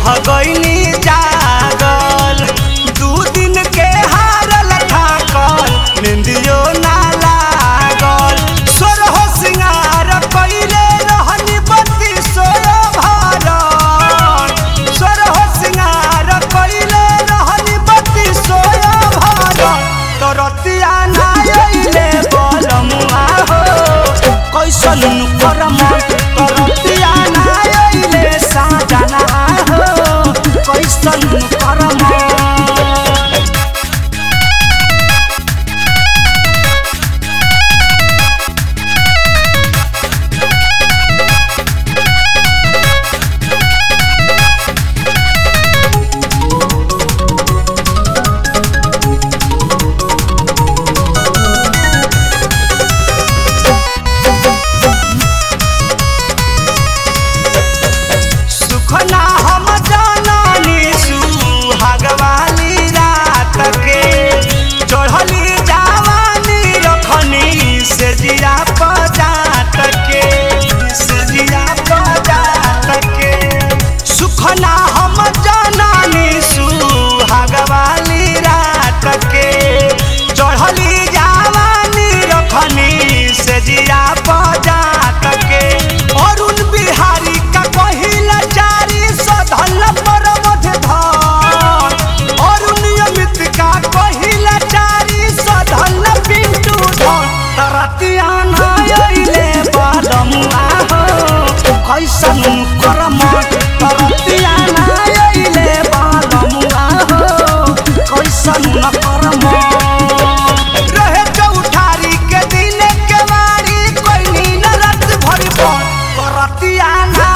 रह गईनी जागल दू दिन के हारल थाकल निंदियो ना लागल सोरहो सिंगार कइले रहनी बत्ती सोयो भरल सोरहो सिंगार कइले रहनी बत्ती सोयो भरल तरतिया ना अइले बलमुआ हो कैसन करम तरतिया ना अइले साजना हो कैसन करम सुखना हम जाननी सुहागवाली रात के चढ़ली जवानी रखनी से जिया पजात के से जिया पजात के सुखना हम जाननी सुहागवाली रात के चढ़ली जवानी रखनी से जिया पजात के अरुण बिहारी का पहिला चारी सधल पर मध धन अरुण अमित का पहिला चारी सधल पिंटू धन तरतिया ना अइले बालमुआ हो कैसन करम तरतिया ना अइले बालमुआ हो कैसन करम रहे चौठारी के दिने के मारी कोई नीन रात भर पर करतिया ना